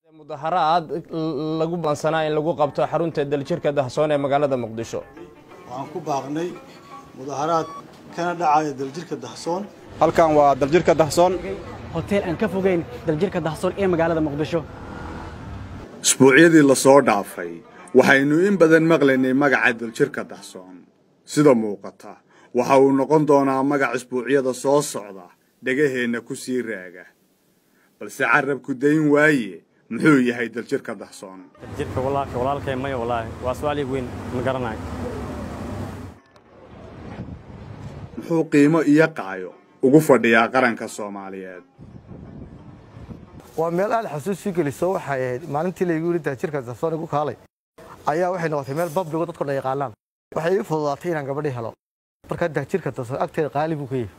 mudaharaad lagu bansanaa in lagu qabto xarunta daljirka dahsoon ee magaalada muqdisho waxaan ku baaqnay mudaharaad kana dhacaya daljirka dahsoon halkan waa daljirka dahsoon hotel aan ka fogeyn daljirka dahsoon ee magaalada muqdisho isbuucyadii la soo dhaafay waxaynu in badan maqlaynay magaca daljirka dahsoon sida muuqata waxa uu noqon doonaa magac isbuucyada soo socda dhegaheenna ku sii raaga balse carabku dayn waaye muxuu yahay daljirka dahsoon jirka walaalka walaalkay maya walaahi waa su-aal ii weyn ma garanayo muxuu qiimo iyo qaayo ugu fadhiyaa qaranka soomaaliyeed waa meel aad xasuus sii geliso waxay ahayd maalintii laygu yidhi daljirka dahsoon igu kaalay ayaa waxay noqotay meel babligo dadko dhan yaqaanaan waxay ii fududaatay inaan gabadhii helo markaa daljirka dahsoon agteeda qaali buu ka yahay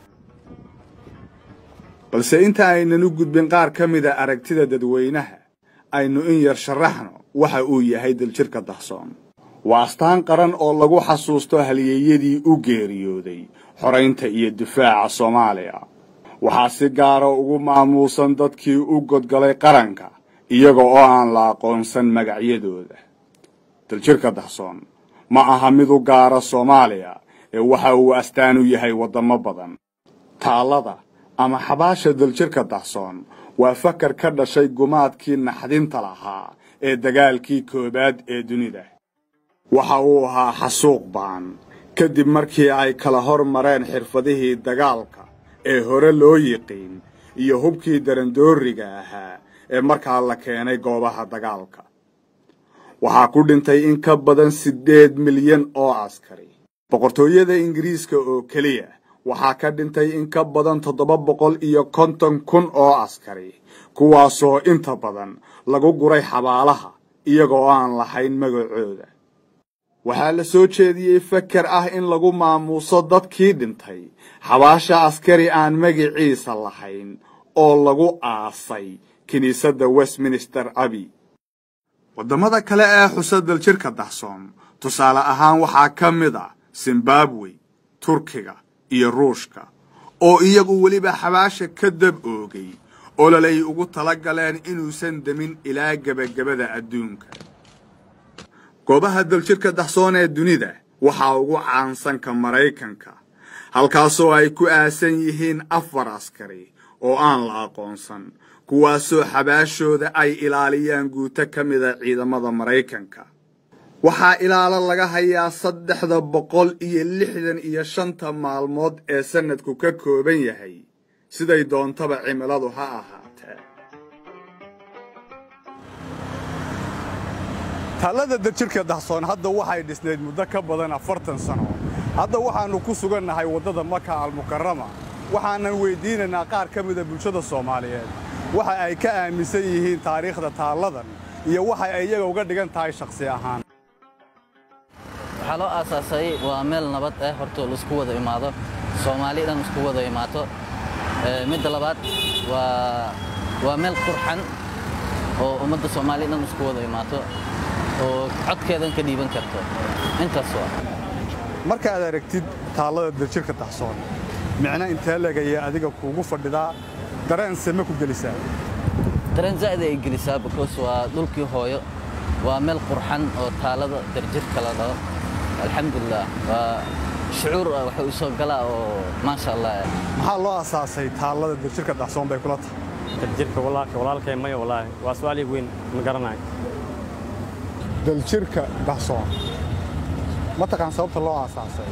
balse inta aynan u gudbin qaar ka mida aragtida dadweynaha aynu in yar sharaxno waxa uu yahay daljirka dahsoon waa astaan qaran oo lagu xasuusto halyeeyadii u geeriyooday xoraynta iyo difaaca soomaaliya waxaa si gaara ugu maamuusan dadkii u godgalay qaranka iyaga oo aan la aqoonsan magacyadooda daljirka dahsoon ma aha mid u gaara soomaaliya ee waxa uu astaan u yahay waddamo badan taallada ama xabaasha daljirka dahsoon waa fakar ka dhashay gumaadkii naxdinta lahaa ee dagaalkii koowaad ee dunida waxa uu ahaa xasuuq baan kadib markii ay kala hor mareen xirfadihii dagaalka ee hore loo yiqiin iyo hubkii darandooriga ahaa ee markaa la keenay goobaha dagaalka waxaa ku dhintay in ka badan siddeed milyan oo askari boqortooyada ingiriiska oo keliya waxaa ka dhintay in ka badan toddoba boqol iyo konton kun oo askari kuwaasoo inta badan lagu guray xabaalaha iyagoo aan lahayn magacooda waxaa la soo jeediyey fakar ah in lagu maamuuso dadkii dhintay xabaasha askari aan magiciisa lahayn oo lagu aasay kiniisadda westminster abi waddamada kale ee xusa daljirka dahsoon tusaale ahaan waxaa ka mid ah zimbabwe turkiga iyo ruushka oo iyagu weliba xabaasha ka dab oogay ololay ugu tala galeen inuusan demin ilaa gebagabada adduunka goobaha daljirka dahsoon ee dunida waxaa ugu caansanka maraykanka halkaasoo ay ku aasan yihiin afar askari oo aan la aqoonsan kuwaasoo xabaashooda ay ilaaliyaan guuto ka mida ciidamada maraykanka waxaa ilaalo laga hayaa saddexda boqol iyo lixdan iyo shanta maalmood ee sannadku ka kooban yahay siday doontaba cimiladu ha ahaatee taallada daljirka dahsoon hadda waxay dhisnayd muddo ka badan afartan sano hadda waxaannu ku sugannahay waddada maka almukarama waxaanan weyddiinaynaa qaar ka mida bulshada soomaaliyeed waxa ay ka aaminsan yihiin taariikhda taalladan iyo waxa ay iyaga uga dhigan tahay shakhsi ahaan waxaa loo aasaasay waa meel nabad ah horta laisku wada imaado soomaali dhan isku wada imaato midda labaad waa waa meel qurxan oo ummadda soomaali dhan isku wada imaato oo codkeedan ka dhiiban karto intaas waa markaad aragtid taallada daljirka dahsoon micno intee legaya adiga kuugu fadhidaa dareense ma ku gelisaa dareen zaa'id ay gelisaa because waa dhulkii hooyo waa meel qurxan oo taalada darjirka la dhaho alxamdulilah waa shucuur waxa u soo galaa oo maasha allah maxaa loo asaasay taallada daljirka dahsoon bay kula tahay daljirka walaalka walaalkay maya walaahi waa su-aal ii weyn ma garanayo daljirka dahsoon ma taqaan sababta loo aasaasay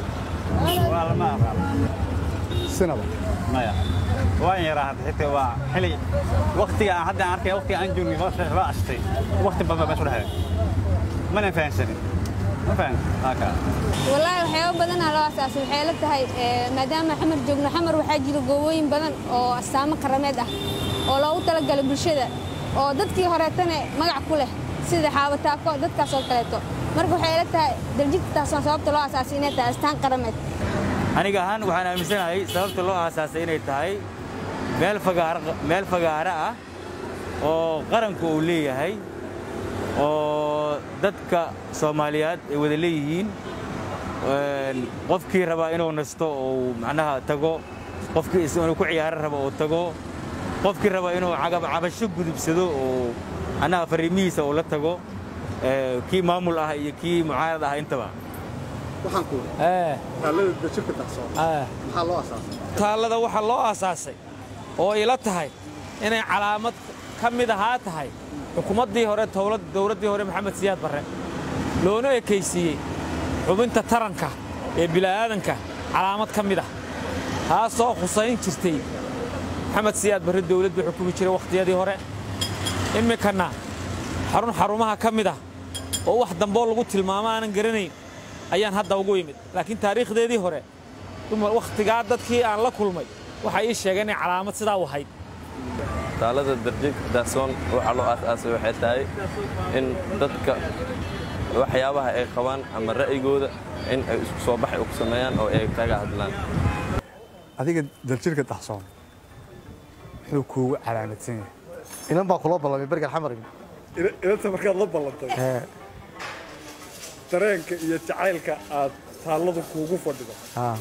sinaba maya waan yaraa hadda xitaa waa xili waqtiga aan hadda aan arkay waqtiga aan joogay waa ashtay waqti badan baa meesha u dhexeeya mana fahansanin ma fahan haka wallaahi waxyaabo badanaa loo asaasay waxay la tahay maadaama xamar joogno xamar waxaa jira goobooyin badan oo astaamo karameed ah oo loogu talagalay bulshada oo dadkii horeetana magac ku leh sida xaabataako dadkaas oo kaleeto marka waxay la tahay daljirka taasoon sababta loo asaasay inay tahay astaan qarameed aniga ahaan waxaan aaminsanahay sababta loo aasaasay inay tahay meel fagaara meel fagaara ah oo qaranku uu leeyahay oo dadka soomaaliyeed ay wada leeyihiin qofkii rabaa inuu nasto uu macnaha tago qofkii inuu ku ciyaaro rabo uu tago qofkii raba inuu cabasho gudubsado oo annaga fariimihiisa uu la tago ee, kii maamul ah iyo kii mucaarad ah intaba waxaan ku taalada daljirka dahsoon maxaa loo asaasay taallada waxaa loo aasaasay oo ila tahay inay calaamad ka mid ahaa tahay xukuumaddii hore towlad- dowladdii hore maxamed siyaad barre loona ekaysiiyey xubinta taranka ee bila'aadanka calaamad ka mid ah taasoo khusayn jirtay maxamed siyaad barre dowladdu xukumi jiray wakhtiyadii hore imminkanna xarun xarumaha ka mid ah oo wax damboo lagu tilmaamo aanan garanayn ayaan hadda ugu imid laakiin taariikhdeedii hore dumar wakhtigaa dadkii aan la kulmay waxay ii sheegeen inay calaamad sidaa u ahayd taalada darjirka dahsoon waxaa loo aasaasay waxay tahay in dadka waxyaabaha ay qabaan ama ra'yigooda in ay isku soo baxay ku sameeyaan oo ay kaga hadlaan adiga daljirka dahsoon muxuu kuugu calaamadsan yahay inan baa kula ballamay berger xamar inanta markaad la ballantay dareenka iyo jacaylka aad taalladu kuugu fadhido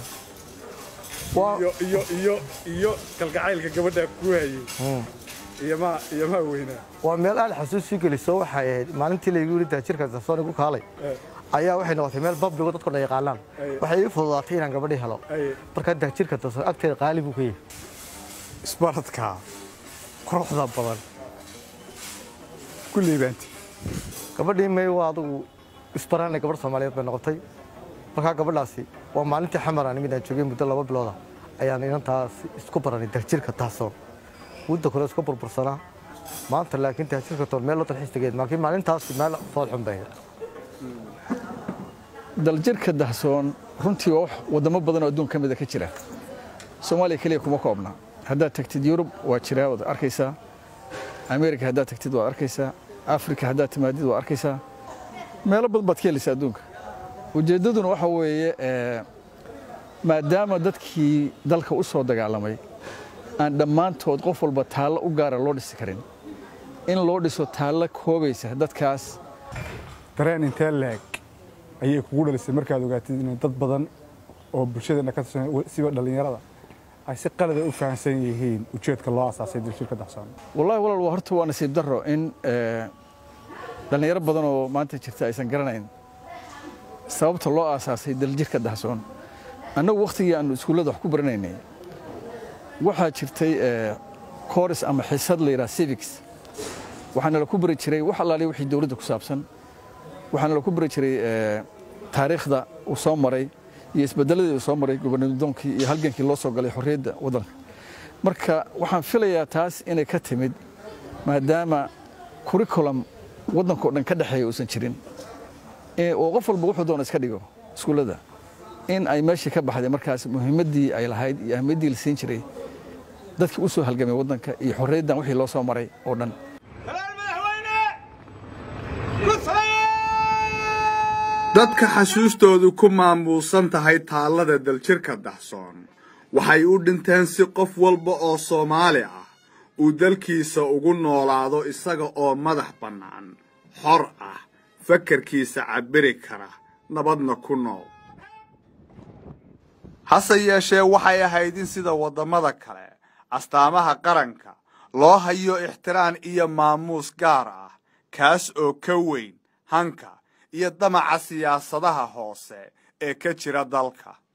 iyo iyo iyo iyo kalgacaylka gabadhaa kuu hayay iyo maa iyo maa weynaa waa meel aad xasuusii geliso waxay ahayd maalintii laygu yidhi daajirka dahsoon igu kaalay ayaa waxay noqotay meel babligo dadku dhan yaqaanaan waxay ii fududaatay inaan gabadhii helo markaa daajirka dahsoon agteeda qaali buu ka yahay isbaradkaa quruxda badan kulley baanti gabadhii may waa adigu isbaraanay gabadh soomaaliyeed bay noqotay markaa gabadhaasi waa maalintii xamaraan imid aan joogay muddo laba bilooda ayaan inantaas isku baranay daljirka dahsoon muddo kale iska burbursanaa maanta laakiin daljirka toon meel loo dalxiis tegeed laakiin maalintaasi meel foolxun bay ahayd daljirka dahsoon runtii waa wax wadamo badan oo adduun ka mida ka jira soomaaliya keliya kuma koobna haddaad tagtid yurub waa jiraa waad arkaysaa ameerika haddaad tagtid waad arkaysaa afrika haddaad timaadid waad arkaysaa meelo badan baad ka helaysaa adduunka ujeeddaduna waxa weeye eh, maadaama dadkii dalka u soo dagaalamay aan dhammaantood qof walba taallo u gaara loo dhisi karin in loo dhiso taallo koobaysa dadkaas dareen intee leeg ayay kugu dhalisay markaad ogaatid inay dad badan oo bulshadeenna ka tirsan siba dhallinyarada ay si qalada u fahamsan yihiin ujeedka loo asaasay daljirka dahsoon wallahi walaal waa horta waa nasiib darro in eh, dhallinyaro badan oo maanta jirta aysan garanayn sababta loo aasaasay daljirka dahsoon annagu wakhtigii aanu iskuullada wax ku baranaynay waxaa jirtay eh, kooris ama xisad la yidhaha civics waxaana la ku bari jiray wax allaaliya wixii dowladda ku saabsan waxaana la ku bari jiray eh, taariikhda uu soo maray iyo isbedeladii uu soo maray gobonadoonkii iyo halgankii loo soo galay xorriyadda waddanka marka waxaan filayaa taas inay ka timid maadaama curriculum waddankao dhan ka dhexeeya uusan jirin ee- oo qof walba wuxuu doona iska dhigo iskuullada in ay meeshii ka baxday markaas muhiimaddii ay lahayd iyo ahmiyaddii la siin jiray dadkii u soo halgamay waddanka iyo xorriyaddan wixii loo soo maray oo dhan dadka xasuustoodu ku maamuusan tahay taallada daljirka dahsoon waxay u dhinteen si qof walba oo soomaali ah uu dalkiisa ugu noolaado isaga oo madax bannaan xor ah fakarkiisa cabbiri kara nabadna ku nool hase yeeshee waxay ahayd in sida waddamada kale astaamaha qaranka loo hayo ixtiraan iyo maamuus gaar ah kaas oo ka weyn hanka iyo damaca siyaasadaha hoose ee ka jira dalka